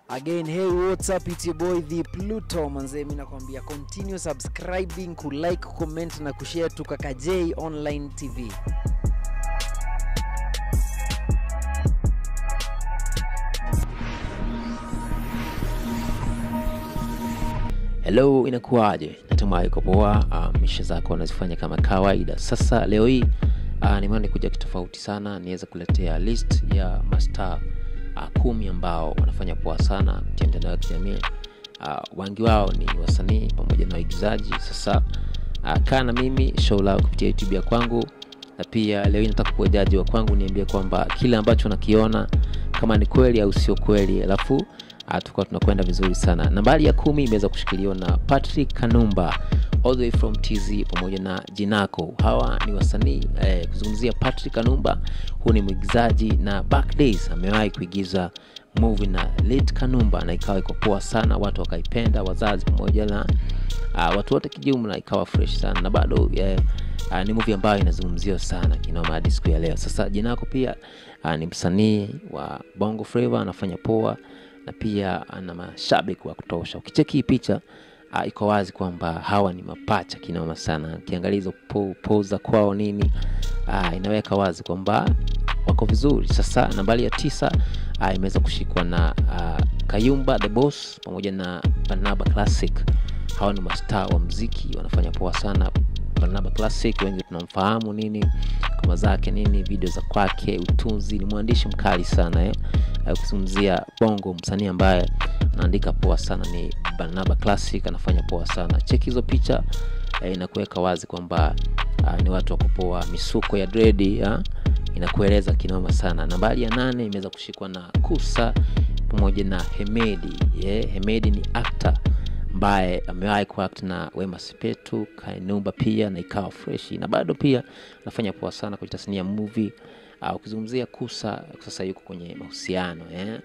again hey what's up it's your boy the pluto manzee mi nakwambia continue subscribing kulike comment na kushare tukaka j online tv hello inakuwaje natumai uko poa uh, misha zako unazifanya kama kawaida sasa leo hii uh, nimeona nikuja kitofauti sana niweze kuletea list ya mastaa uh, kumi ambao wanafanya poa sana kupitia mitandao ya kijamii uh, wengi wao ni wasanii pamoja na waigizaji sasa uh, kaa na mimi show lao kupitia youtube ya kwangu na pia leo hii nataka kuwa jaji wa kwangu niambie kwamba kile ambacho nakiona kama ni kweli au sio kweli alafu uh, tukawa tunakwenda vizuri sana nambari ya kumi imeweza kushikiliwa na patrick kanumba all the way from tz pamoja na jinako hawa ni wasanii eh, kuzungumzia patrick kanumba huu ni mwigizaji na back days amewahi kuigiza movie na late kanumba na ikawa iko poa sana watu wakaipenda wazazi pamoja na uh, watu wote kijumla ikawa fresh sana na bado eh, uh, ni movie ambayo inazungumziwa sana kinoma hadi siku ya leo sasa jinako pia uh, ni msanii wa bongo flava anafanya poa na pia ana mashabiki wa kutosha ukicheki hii picha uh, iko wazi kwamba hawa ni mapacha kinoma sana ukiangalia hizo po, poza kwao nini uh, inaweka wazi kwamba wako vizuri sasa nambari ya tisa uh, imeweza kushikwa na uh, kayumba the boss pamoja na barnaba classic hawa ni mastaa wa mziki wanafanya poa sana barnaba classic wengi tunamfahamu nini kama zake nini video za kwake utunzi ni mwandishi mkali sana eh? kuzungumzia bongo msanii ambaye anaandika poa sana ni barnaba classic anafanya poa sana cheki hizo picha eh, inakuweka wazi kwamba uh, ni watu wako poa misuko ya dredi ya? inakueleza kinoma sana nambari ya nane imeweza kushikwa na kusa pamoja na hemedi yeah, hemedi ni actor ambaye amewahi kuact na wema sepetu kainumba pia na ikawa freshi na bado pia anafanya poa sana kwenye tasnia ya movie uh, ukizungumzia kusa sasa yuko kwenye mahusiano eh?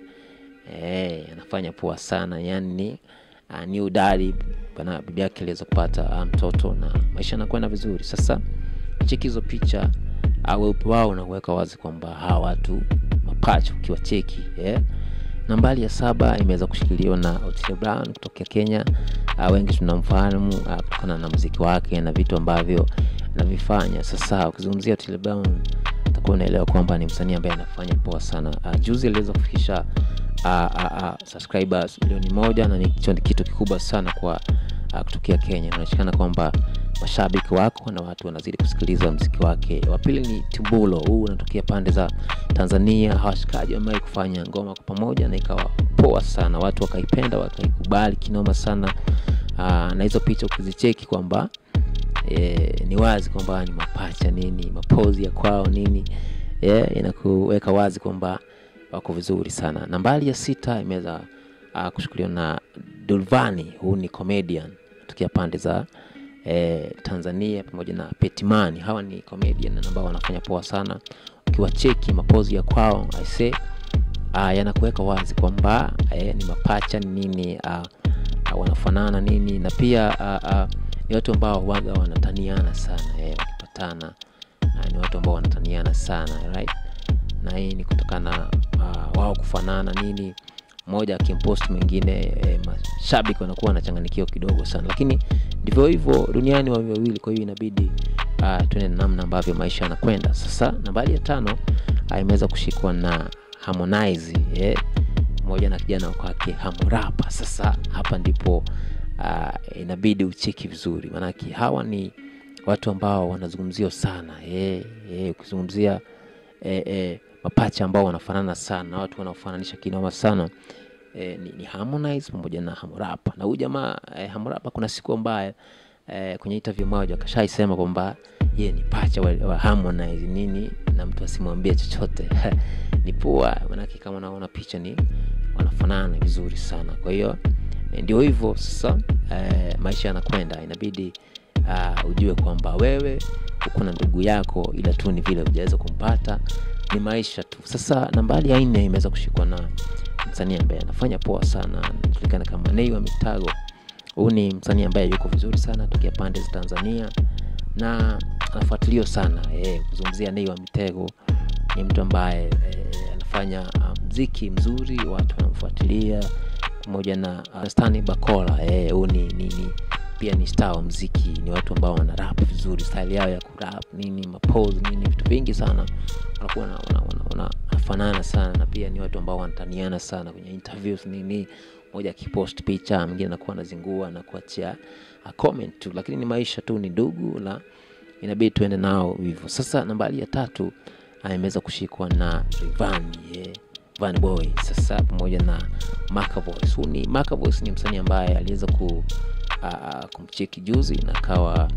Eh, anafanya poa sana yani uh, ni udari bana bibi yake aliweza kupata uh, mtoto na maisha yanakwenda vizuri sasa cheki hizo picha uh, weupe wao unaweka wazi kwamba hawa watu mapacha ukiwa cheki eh? nambari ya saba imeweza kushikiliwa na Otile Brown kutokea Kenya. Uh, wengi tunamfahamu uh, kutokana na muziki wake na vitu ambavyo anavifanya. Sasa ukizungumzia Otile Brown utakuwa unaelewa kwamba ni msanii ambaye anafanya poa sana. Uh, juzi aliweza kufikisha uh, uh, uh, subscribers milioni moja na nicho ni kitu kikubwa sana kwa uh, kutokea Kenya. Inaonekana kwamba mashabiki wako na watu wanazidi kusikiliza mziki wake. Wa pili ni Timbulo, huu unatokea pande za Tanzania. Hawashikaji wamewahi kufanya ngoma kwa pamoja na ikawa poa sana, watu wakaipenda, wakaikubali kinoma sana. Aa, na hizo picha ukizicheki kwamba e, ni wazi kwamba ni mapacha nini, mapozi ya kwao nini, e, inakuweka wazi kwamba wako vizuri sana. Nambari ya sita imeweza uh, kuchukuliwa na Dulvani, huu ni comedian kutokea pande za eh, Tanzania pamoja na Petimani. Hawa ni comedian ambao wanafanya poa sana. Ukiwacheki mapozi ya kwao aise, uh, yanakuweka wazi kwamba eh, ni mapacha ni nini, uh, uh, wanafanana nini, na pia uh, uh, ni watu ambao waga wanataniana sana eh, wakipatana uh, ni watu ambao wanataniana sana right? na hii ni kutokana uh, wao kufanana nini mmoja akimpost mwingine e, mashabiki wanakuwa wanachanganikiwa kidogo sana lakini ndivyo hivyo duniani wawe wawili kwa hiyo inabidi uh, tuende namna ambavyo maisha yanakwenda sasa nambari ya tano uh, imeweza kushikwa na harmonize eh, moja na kijana kwake hamurapa sasa hapa ndipo uh, inabidi ucheki vizuri maanake hawa ni watu ambao wanazungumziwa sana eh, eh, ukizungumzia eh, eh, mapacha ambao wanafanana sana watu wanaofananisha kinoma sana e, ni, ni Harmonize pamoja na Hamurapa na huyu jamaa e, Hamurapa kuna siku ambaye e, kwenye interview moja akashaisema kwamba ye ni pacha wa, wa Harmonize nini na mtu asimwambie chochote ni poa manake kama unaona picha ni wanafanana vizuri sana kwa hiyo e, ndio hivyo sasa e, maisha yanakwenda inabidi uh, ujue kwamba wewe uko na ndugu yako ila tu ni vile hujaweza kumpata ni maisha tu sasa nambari ya nne imeweza kushikwa na msanii ambaye anafanya poa sana anajulikana kama nei wa mitago huu ni msanii ambaye yuko vizuri sana tokea pande za tanzania na anafuatiliwa sana e, kuzungumzia nei wa mitego ni mtu ambaye e, anafanya uh, mziki mzuri watu wanamfuatilia pamoja na uh, Stani Bakola eh, huyu ni, ni, ni pia ni star wa mziki ni watu ambao wana rap vizuri style yao ya kurap nini mapose nini vitu vingi sana wanakuwa na- wana- wana- wanafanana sana na pia ni watu ambao wanataniana sana kwenye interviews nini moja akipost picha mwingine anakuwa anazingua na kuachia uh, comment tu lakini ni maisha tu ni ndugu na inabidi tuende nao hivyo sasa nambari ya tatu ah, imeweza kushikwa na Rayvanny yeah. Van Boy sasa pamoja na Macavoice. Huyu ni Macavoice ni msanii ambaye aliweza ku uh, kumcheki juzi na akawa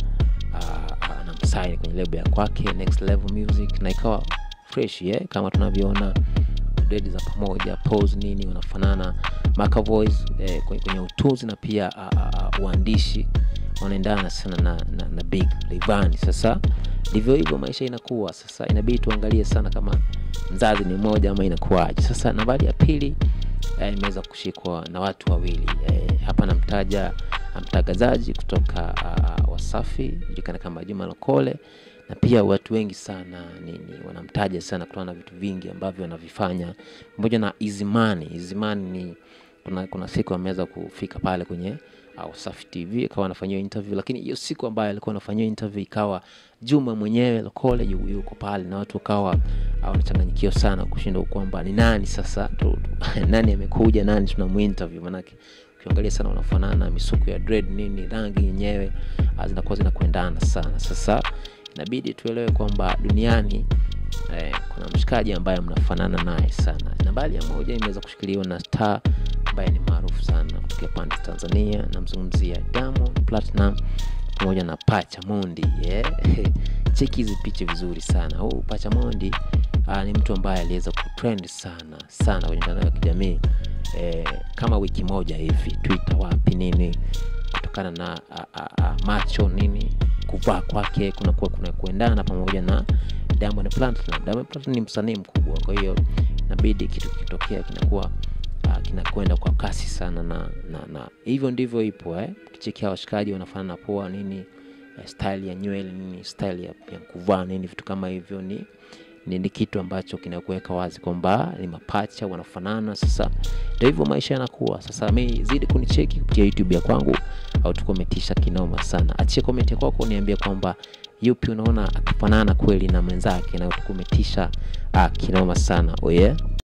uh, anamsaini kwenye lebo ya kwake Next Level Music na ikawa fresh yeah, kama tunavyoona dredi za pamoja pose nini wanafanana Macavoice eh, kwenye kwenye utunzi na pia uh, uh, uandishi wanaendana sana na, na, na Big Rayvanny. Sasa ndivyo hivyo maisha inakuwa sasa, inabidi tuangalie sana kama mzazi ni mmoja ama inakuwaje. Sasa nambari ya pili eh, imeweza kushikwa na watu wawili eh, hapa namtaja mtangazaji kutoka uh, Wasafi julikana kama Juma Lokole na pia watu wengi sana nini wanamtaja sana kutokana na vitu vingi ambavyo wanavifanya pamoja na Izimani. Izimani ni kuna, kuna siku ameweza kufika pale kwenye uh, Wasafi TV akawa anafanyiwa interview, lakini hiyo siku ambayo alikuwa anafanyiwa interview ikawa Juma mwenyewe Lokole yu- yuko pale na watu wakawa uh, wanachanganyikiwa sana kushindwa kwamba ni nani sasa tu, tu, nani amekuja nani tunamuinterview manake ukiangalia sana wanafanana misuko ya dread nini rangi yenyewe ah, zinakuwa zinakuendana sana sasa inabidi tuelewe kwamba duniani eh, kuna mshikaji ambaye mnafanana naye sana nambari ya moja imeweza kushikiliwa na star ambaye ni maarufu sana kutokea pande za tanzania namzungumzia Diamond Platinum pamoja na Pacha Mondi yeah. cheki hizi picha vizuri sana huu Pacha Mondi uh, ni mtu ambaye aliweza kutrend sana sana kwenye mitandao ya kijamii eh, kama wiki moja hivi Twitter wapi nini kutokana na a, a, a, macho nini kuvaa kwake kunakuwa kuna kuendana pamoja na Diamond Platinum. Diamond Platinum ni msanii mkubwa, kwa hiyo inabidi kitu kikitokea kinakuwa uh, kinakwenda kwa kasi sana na, na, na hivyo ndivyo ipo eh. Kichekia washikaji wanafanana poa nini eh, style ya nywele nini style ya, ya kuvaa nini vitu kama hivyo ni ni, ni kitu ambacho kinakuweka wazi kwamba ni mapacha wanafanana. Sasa ndio hivyo maisha yanakuwa. Sasa mi zidi kunicheki kupitia YouTube ya kwangu au tukometisha kinoma sana. Achia komenti kwako, niambie kwamba yupi unaona akifanana kweli na mwenzake na tukometisha uh, kinoma sana. Oh yeah?